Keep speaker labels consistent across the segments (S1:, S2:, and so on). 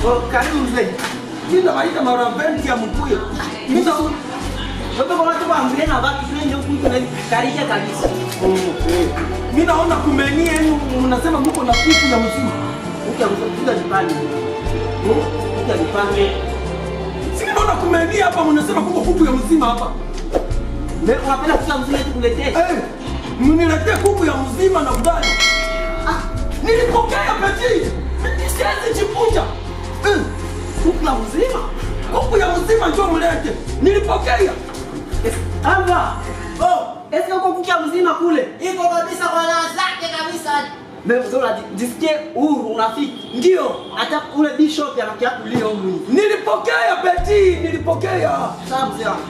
S1: Oh, karibu mzee.
S2: Mimi nawaita mara 20 ya mkuyo. Mimi na
S1: Wewe kwa watu waambie na baki twende huku kuna karija kabisa.
S2: mimi naona kumenie yenu mnasema mko na kuku ya mzima.
S1: Ukia kuja jipange. Ukia jipange.
S2: Si naona kumenia hapa mnasema kuko kuku ya mzima hapa.
S1: Leo unapenda kuja mzee tukuletee.
S2: Eh, mniletee kuku ya mzima na ugali. Ah, nilipokea peti. Mimi siwezi jipunja. Eh,
S1: Kuku la mzima.
S2: kuku ya mzima njoo mlete. Nilipokea.
S1: Yes. Ava. Oh, eske uko kukia mzima kule?
S3: Iko kabisa kwa raha zake kabisa.
S1: Leo mzee unajisikie huru unafiki. Ndio, hata ule bishop anakia kulia huko hivi.
S2: Nilipokea peti, nilipokea.
S1: Sawa mzee wangu.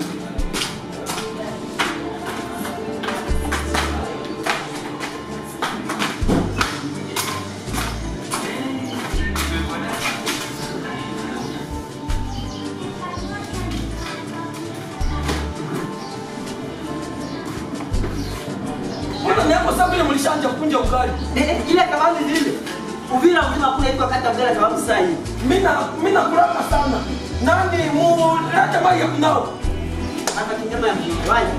S2: Mbona niapo sasa vile mlishanja kunja ugali?
S1: Eh, eh, ile kabambi zile. Uvira mzima kule iko kata mbele kabambi sasa hivi.
S2: Mina mina kulaka sana. Nani mu leta mai ya kunao?
S1: Hata kinyama ya mjini.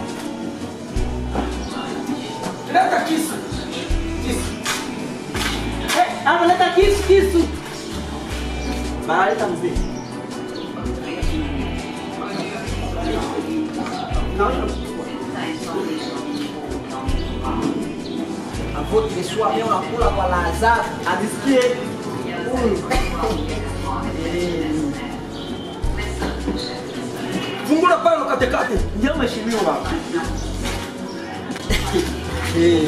S2: Leta kisu. Kisu.
S1: Eh, analeta kisu kisu. Banaleta mzee. Naona Avote les choix, mais on a kula kwa lazaro. Adisikie.
S2: Fungula pale katekate.
S1: Ndio mheshimiwa baba. Eh.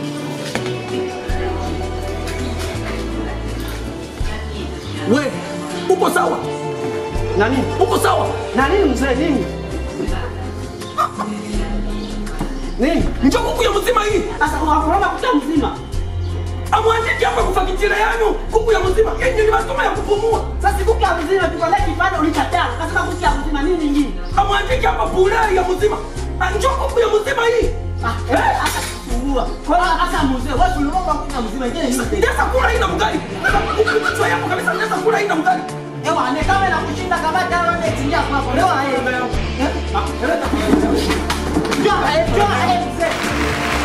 S2: We, uko sawa?
S1: Nani?
S2: Uko sawa?
S1: Na nini mzee nini? Nini?
S2: Njoo kuku ya mzima hii.
S1: Sasa unakoroma kuta mzima.
S2: Amwandiki hapa kufakitira yanu kuku ya mzima. Yenye ni masomo ya kupumua.
S1: Sasa kuku ya mzima tukolea kipande ulikataa. Kasema kuku ya mzima nini nyingine?
S2: Amwandiki hapa bure ya mzima. Ah, Njoo kuku ya mzima hii.
S1: Ah, eh, hata kusumbua. Kwa hiyo hata mzee wewe uliomba kuku ya mzima ingine nini?
S2: Ndesa kula ina mgali. Kichwa yako kabisa ndesa kula ina mgali.
S1: Ewa, ne kama na kushinda kabata leo ndio tingia kwako. Leo aye. Eh?
S2: Ah, leta.
S1: Njoo, eh, njoo, eh, mzee.